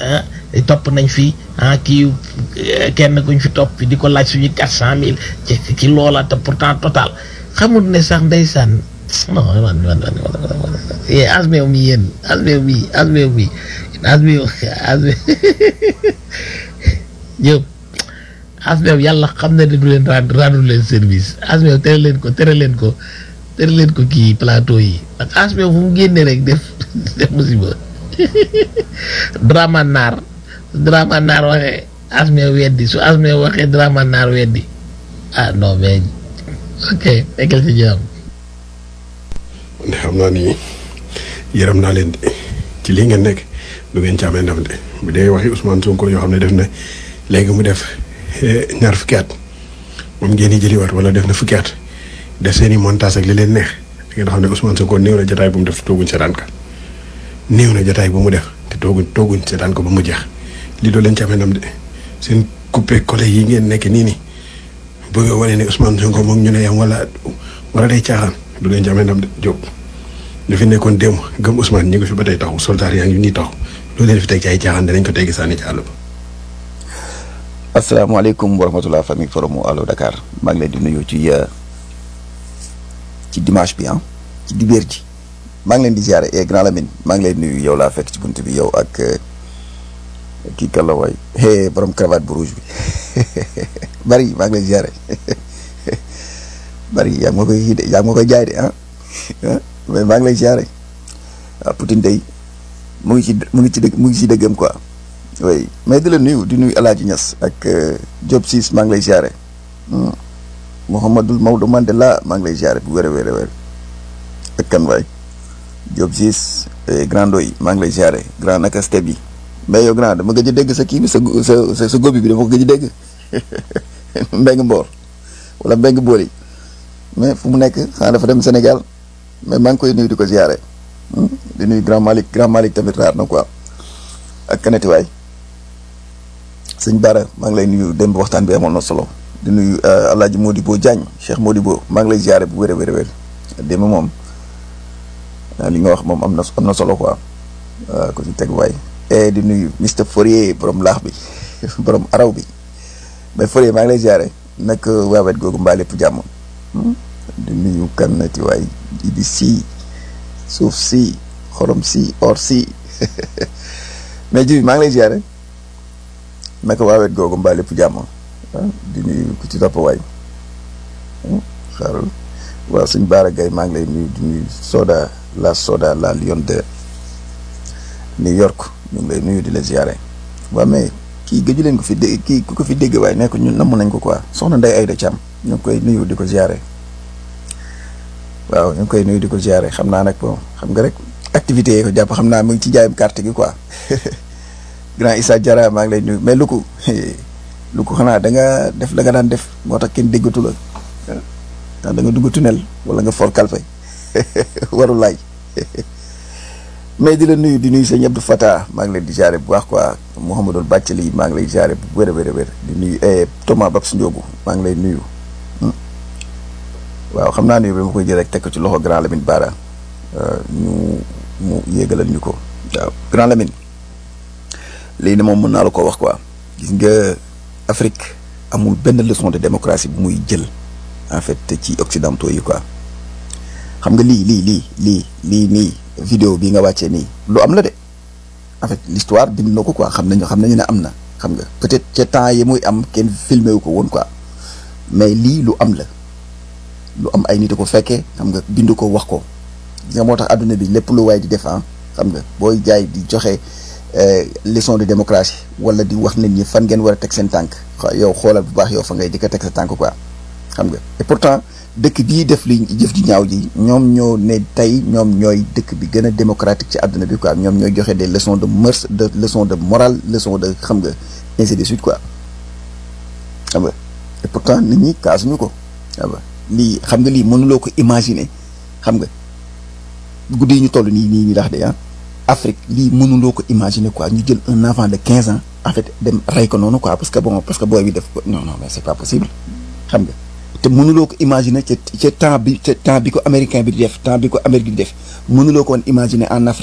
ah topp nañ fi ah kii kenn kuñ fi topp fi di ko laaj suñu quatre cent mille ci ci loola te pourtant total xamul ne sax ndeysaan non man man man man yee asmeew mi yéen asmeew mi asmeew mi asmeew asmeew ñëw asmeew yàlla xam na ne du leen rendre rendre leen service asmeew tere leen ko tere leen ko tere leen ko kii plateau yi ak asmeew fu mu génne rek def def musiba drama naar su drama naar waxee asmeew weddi su asmeew waxee drama naar weddi ah non mais ok nekkal ci jàmm ne xam naa ni yërëm naa leen de ci lii ngeen nekk du ngeen ci amee ndam de bu dee waxi Ousmane Sonko yoo xam ne def na léegi mu def ñaar fukki at moom ngeen di jëliwaat wala def na fukki at def seen i montage ak li leen neex da ngeen xam ne Ousmane Sonko néew na jotaay bu mu def te tooguñ seetaan ka néew na jotaay bu mu def te tooguñ tooguñ seetaan ko ba mu jeex lii doo leen ci amee ndam de seen coupé collé yi ngeen nekk nii nii bëgg a wane ne Ousmane Sonko moom ñu ne yam wala wala day caaxaan du leen ci amee ndam de Diop ñu fi nekkoon démb gëm Ousmane ñu ngi fi ba tey taxaw soldaar yaa ngi nii taxaw loolu leen fi teg ci ay caaxaan danañ ko teggi sànni ci àll ba. asalaamaaleykum wa rahmatulah famille forum Allo Dakar maa ngi leen di nuyu ci ci dimanche bi ah ci dibéer ji maa ngi leen di ziare et grand Lamine maa ngi leen nuyu yow laa fekk ci bunt bi yow ak kii kàlla waay hey borom cravate bu rouge bi bari maa ngi leen di ziare bari yaa ngi ma koy yaa ngi ma koy jaay de ah mais maa ngi lay ziare waaw Poutine day mu ngi ci mu ngi ci dëgg mu ngi ci dëggam quoi. oui mais di la nuyu di nuyu El Hadj Niass ak Diop Ciss maa ngi lay ziare Mouhamadul Maodo Mandela maa ngi lay ziare bu wér a wér a wér ak kan waay Diop Ciss grand doy maa ngi lay ziare grand naka step yi mais yow grand dama gëj a dégg sa kii bi sa sa sa góobi bi dama ko gëj a dégg mbeng mboor wala mbeng booli mais fu mu nekk xanaa dafa dem Sénégal mais maa ngi koy nuyu di ko ziare di nuyu grand Malick grand Malick tamit raar na quoi ak kanati waay sëñ Bara maa ngi lay nuyu démb waxtaan bi amoon na solo di nuyu El Hadj Modibo Diagne Cheikh Modibo maa ngi lay ziare bu wér a wér a wér démb moom li nga wax moom am na am na solo quoi ko ci teg waay. et di nuyu Mister Fourier borom laax bi borom araw bi mais Fourier maa ngi lay ziare nag waawet googu mbaa lépp jàmm di nuyu kanati waay di si suuf si xorom si or si mais ji maa ngi lay ziare. naka waa wet googu mbaa lépp jàmm di nuyu ku ci topp waay xaaral waaw suñ Baara Gaye maa ngi lay nuyu di nuyu Soda la Soda la Lion de New York ñu ngi lay nuyu di la ziare waaw mais kii gëju leen ko fi dé kii ku ko fi dégg waaye nekk ñun namm nañ ko quoi soxna Ndeye Aïda Thiam ñu ngi koy nuyu di ko ziare waaw ñu ngi koy nuyu di ko ziare xam naa nag bon xam nga rek activités yi ko jàpp xam naa mu ngi ci jaayam carte gi quoi. grand Issa Diarra maa ngi lay nuyu mais lu ko lu ko xanaa da nga def la nga daan def moo tax kenn déggatu la ndax da nga dugg tunnel wala nga for kalfe waru laay mais di la nuyu di nuyu sëñ Abdou Fata maa ngi leen di jaare bu baax quoi Mouhamadou Bàccali maa ngi lay jaare bu wér a wér a wér di nuyu Thomas Babs Ndiogu maa ngi lay nuyu waaw xam naa nuyu bi ma koy jël rek teg ko ci loxo grand Lamine Bara ñu mu yéegalal ñu ko waaw grand Lamine léegi ne moom mën naa la ko wax quoi gis nga Afrique amul benn leçon de démocratie bu muy jël en fait ci occidentaux yi quoi xam nga lii lii lii lii lii nii vidéo bi nga wàccee nii lu am la de en fait l'histoire bind na ko quoi xam nañu xam nañu ne am na xam nga peut-être ca temps yi muy am kenn filmé wu ko woon quoi mais lii lu am la lu am ay nit a ko fekkee xam nga bind ko wax ko gis nga moo tax adduna bi lépp lu waay di def xam nga booy jaay di joxe. leçon de démocratie wala di wax nit ñi fan ngeen war a teg seen tànk yow xoolal bu baax yow fa ngay jëkk a teg sa tànk quoi xam nga et pourtant dëkk bii def li jëf ji ñaaw ji ñoom ñoo ne tey ñoom ñooy dëkk bi gën a démocratique ci àdduna bi quoi ñoom ñooy joxe des leçons de mœurs de leçons de morale leçons de xam nga ainsi de suite quoi xam nga et pourtant nit ñi kaasuñu ko xam nga lii xam nga lii mënuloo ko imaginer xam nga guddi yi ñu toll nii nii nii dax de ah Afrique lii mënuloo ko imaginer quoi ñu jël un enfant de quinze ans en fait dem rey ko noonu quoi parce que bon parce que booy bi def ko non non mais c'est pas possible xam nga te mënuloo ko imaginer ca ca temps bi ca temps bi ko américain bi di def temps bi ko Amérique di def mënuloo ko woon imaginer en Afrique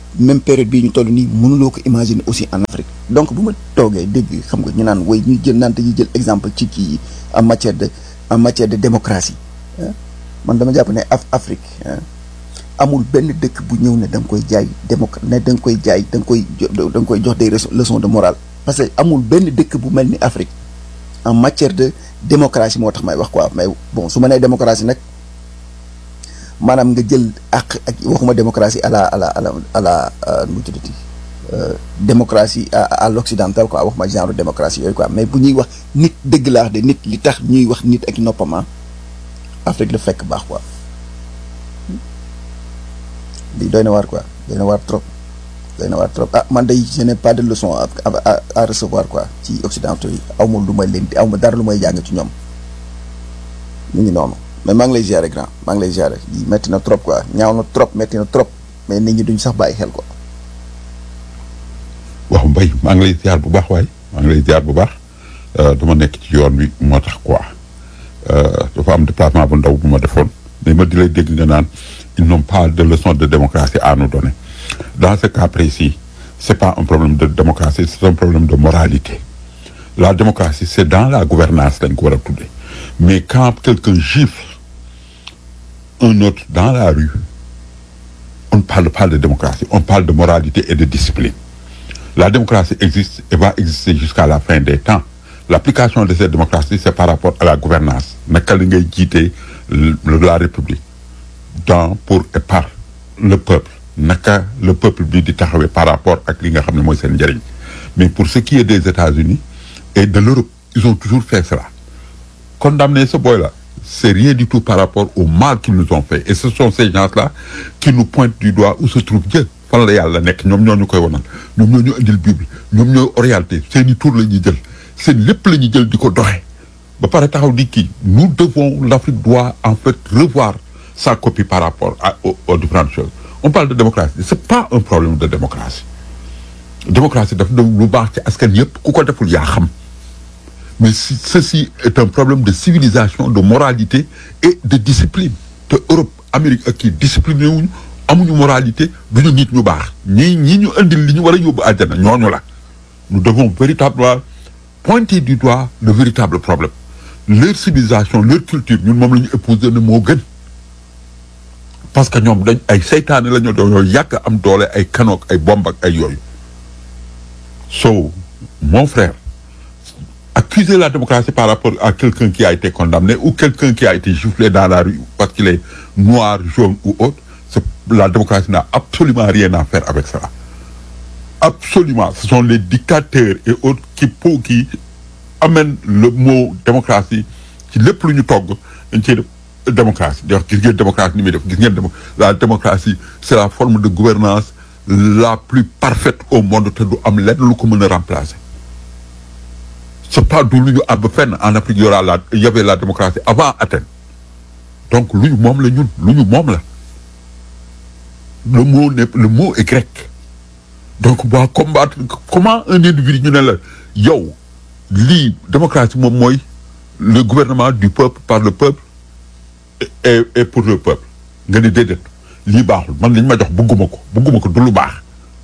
même période bii ñu toll nii mënuloo ko imaginer aussi en Afrique donc bu ma toogee dégg xam nga ñu naan way ñuy jël naan dañuy jël exemple ci kii yi en matière de en matière de démocratie ah man dama jàpp ne af Afrique ah amul benn dëkk bu ñëw ne da nga koy jaay démoc ne da nga koy jaay da nga koy jo- da nga koy jox des leçons leçons de morale parce que amul benn dëkk bu mel ni Afrique en matière de démocratie moo tax may wax quoi mais bon su ma nee démocratie nag maanaam nga jël ak ak waxuma démocratie à la à la à la à la nu mu tuddati euh, démocratie à à l'occidental quoi waxuma genre démocratie yooyu quoi mais bu ñuy wax nit dëgg laa wax de nit li tax ñuy wax nit ak noppama Afrique la fekk baax quoi lii doy na waar quoi doy na waar trop doy na waar trop ah man day je n'ai pas de leçon à à à recevoir quoi ci occidentaux yi aw ma lu may leen di aw ma dara lu may jàng ci ñoom mu ngi noonu mais maa ngi lay gérer grand maa ngi lay gérer lii métti na trop quoi ñaaw na trop métti na trop mais nit ñi duñ sax bàyyi xel quoi. waaw mbay maa ngi lay ziar bu baax waaye maa ngi lay ziar bu baax dama nekk ci yoon wi moo tax quoi dafa am déplacement bu ndaw bu ma defoon mais ma di lay dégg nga naan ils n'ont pas de leçon de démocratie à nous donner dans ce cas précis c'est pas un problème de démocratie c'est un problème de moralité la démocratie c'est dans la gouvernance lañ ko war a tuddee mais quand quelqu'un gifle un autre dans la rue on ne parle pas de démocratie on parle de moralité et de discipline la démocratie existe et va exister jusqu'à la fin des temps l'application de cette démocratie c'est par rapport à la gouvernance naka la ngay jiite la république dans pour et par le peuple naka le peuple bi di taxawee par rapport ak li nga xam ne mooy seen njëriñ mais pour ce qui est des États-Unis et de l'Europe ils ont toujours fait cela condamner ce boy-là c'est rien du tout par rapport au mal qu'ils nous ont fait et ce sont ces gens-là qui nous pointent du doigt où se trouve Dieu fan la yàlla nekk ñoom ñoo ñu koy wanal ñoom ñoo ñu indil Bible ñoom ñooy orienté seen i tur la ñuy jël seen lépp la ñuy jël di ko doxee ba pare taxaw di kii nous devons l'Afrique doit en fait revoir sa copie par rapport à aux, aux différentes choses on parle de démocratie c'est pas un problème de démocratie démocratie daf doon lu baax ci askan yëpp ku ko deful yaa xam mais si ceci est un problème de civilisation de moralité et de discipline te Europe Amérique ak kii discipliné wuñu amuñu moralité duñu nit ñu baax ñii ñii ñu indil li ñu war a yóbbu àjjana ñooñu la nous devons véritablement pointer du doigt le véritable problème leur civilisation leur culture ñun moom la ñu épouser ne moo gën parce que ñoom dañ ay seytaane la ñu dañoo yàgg am doole ay kanook ay bomb ak ay yooyu so mon frère accuser la démocratie par rapport à quelqu'un qui a été condamné ou quelqu'un qui a été giflé dans la rue parce qu'il est noir jaune ou autre c'est la démocratie n'a absolument rien à faire avec cela absolument ce sont les dictateurs et autres qui pour qui amènent le mot démocratie ci lépp lu ñu togg dañ ciy def démocratie di wax gis ngeen démocratie ni muy def gis ngeen démo la démocratie c'est la forme de gouvernance la plus parfaite au monde te du am lenn lu ko mën a remplacer c'est pas du lu ñu àbb fenn en Afrique y aura la il y avait la démocratie avant Athènes donc lu ñu moom la ñun lu ñu moom la le mot n'est le mot est grec donc boo combattre comment un individu ñu ne la yow lii démocratie moom mooy le gouvernement du peuple par le peuple et et pour le peuple nga ni déedéet lii baaxul man liñ ma jox bëgguma ko bëgguma ko du lu baax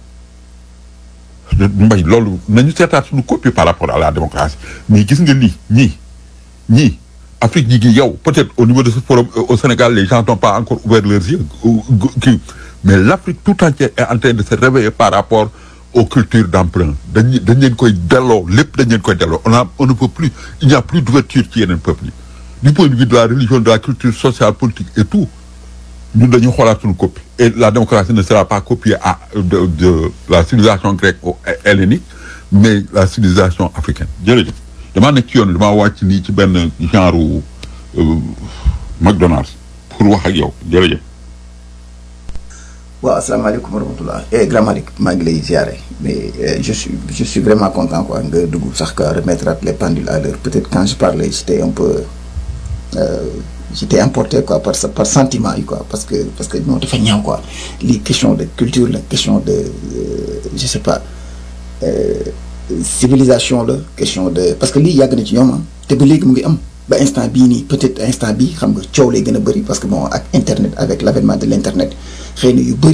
mbay loolu nañu seetaat suñu copie par rapport à la démocratie mais gis nga lii ñii ñii Afrique ñi ngi yow peut-être au niveau de ce forum au Sénégal les gens n'ont pas encore ouvert leurs yeux kii mais l'Afrique tout entière est en train de se réveiller par rapport aux cultures d'emprunt dañ dañ leen koy delloo lépp dañ leen koy delloo on a on ne peut plus il n'y a plus d'ouverture ci yeneen peuples yi du point de vue de la religion de la culture sociale politique et tout ñun dañu xoolaat suñu copie et la démocratie ne sera pas copiée à de de la civilisation grecque ou hellénique mais la civilisation africaine jërëjëf damaa nekk ci yoon damaa wàcc nii ci benn genre McDonald's pour wax ak yow jërëjëf. waaw asalaamaaleykum wa rahmatulah eh grand Malick maa ngi lay ziare mais je suis je suis vraiment content quoi nga dugg sax ka remettre les pendules à l'heure peut-être quand je parlais j'étais un peu euh, j'étais emporté quoi par par sentiment yi quoi parce que parce que non dafa ñaaw quoi lii question de culture la question de euh, je sais pas euh, civilisation la question de parce que lii yàgg na ci ñoom ah te ba léegi mu ngi am ba instant bii nii peut-être instant bii xam nga coow lay gën a bëri parce que bon ak internet avec l'avènement de l'internet xëy na yu bëri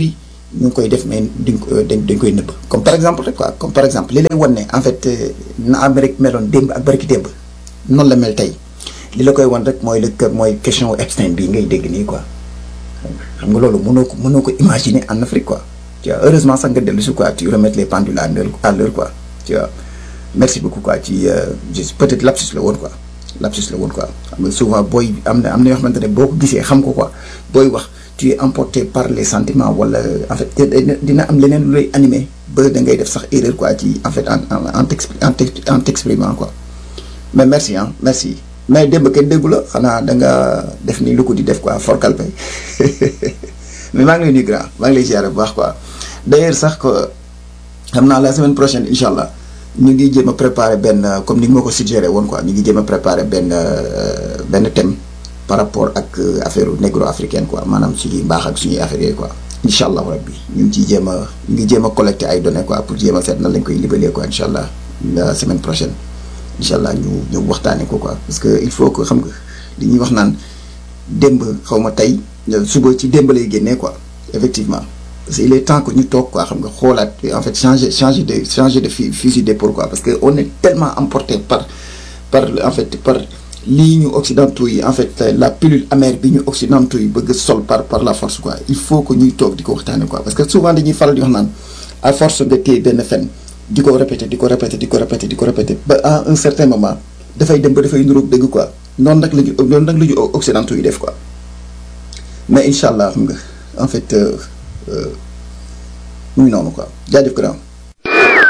ñu ngi koy def mais duñ ko dañ dañ koy nëbb comme par exemple rek quoi comme par exemple li lay wan ne en fait na Amérique meloon démb ak barki démb noonu la mel tey li la koy wan rek mooy le mooy question Epstein bii ngay dégg nii quoi xam nga loolu mënoo ko mënoo ko imaginer en Afrique quoi tu vois heureusement sax nga dellu si quoi tu remettre les pendules à l'heure à l'heure quoi tu vois merci beaucoup quoi ci juste peut-être lapsus la woon quoi lapsus la woon quoi xam nga souvent booy am na am na yoo xamante ne boo ko gisee xam ko quoi booy wax tu es emporté par les sentiments wala en fait dina am leneen lu lay animé ba da ngay def sax erreur quoi ci en fait en en en en t'exprimant quoi mais merci ah merci mais démb kenn déggu la xanaa da nga def ni lu ko di def quoi forkal pay mais maa ngi lay nuyu grand maa ngi lay ziare bu baax quoi d'ailleurs sax ko xam naa la semaine prochaine incha allah ñu ngi jéem a préparer benn comme ni nga ma ko suggéré woon quoi ñu ngi jéem a préparer benn benn thème par rapport ak affaire négro africaine quoi maanaam suñuy mbaax ak suñuy affaire yooyu quoi incha allah rabbi ñu ngi ciy jéem a ñu ngi jéem a collecter ay données quoi pour jéem a seet nan lañ koy libalee quoi incha allah la semaine prochaine incha allah ñu ñu waxtaanee ko quoi parce que il faut que xam nga li ñuy wax naan démb xaw ma tey suba ci démb lay génnee quoi effectivement parce que il est temps que ñu toog quoi xam nga xoolaat en fait changer changer de changer de fusil d'épaule quoi parce que on est tellement emporté par par en fait par lii ñu occidentaux yi en fait la pilule amère bi ñu occidentaux yi bëgg sol par par la force quoi il faut que ñuy toog di ko waxtaanee quoi parce que souvent dañuy faral di wax naan à force nga téye benn fen di ko répéter di ko répéter di ko répéter di ko répéter ba à un certain moment dafay dem ba dafay nuróog dëgg quoi noonu nag la ñu noonu nag la ñu occidentaux yi def quoi mais incha allah xam nga en fait mu ngi noonu quoi jaajëf grand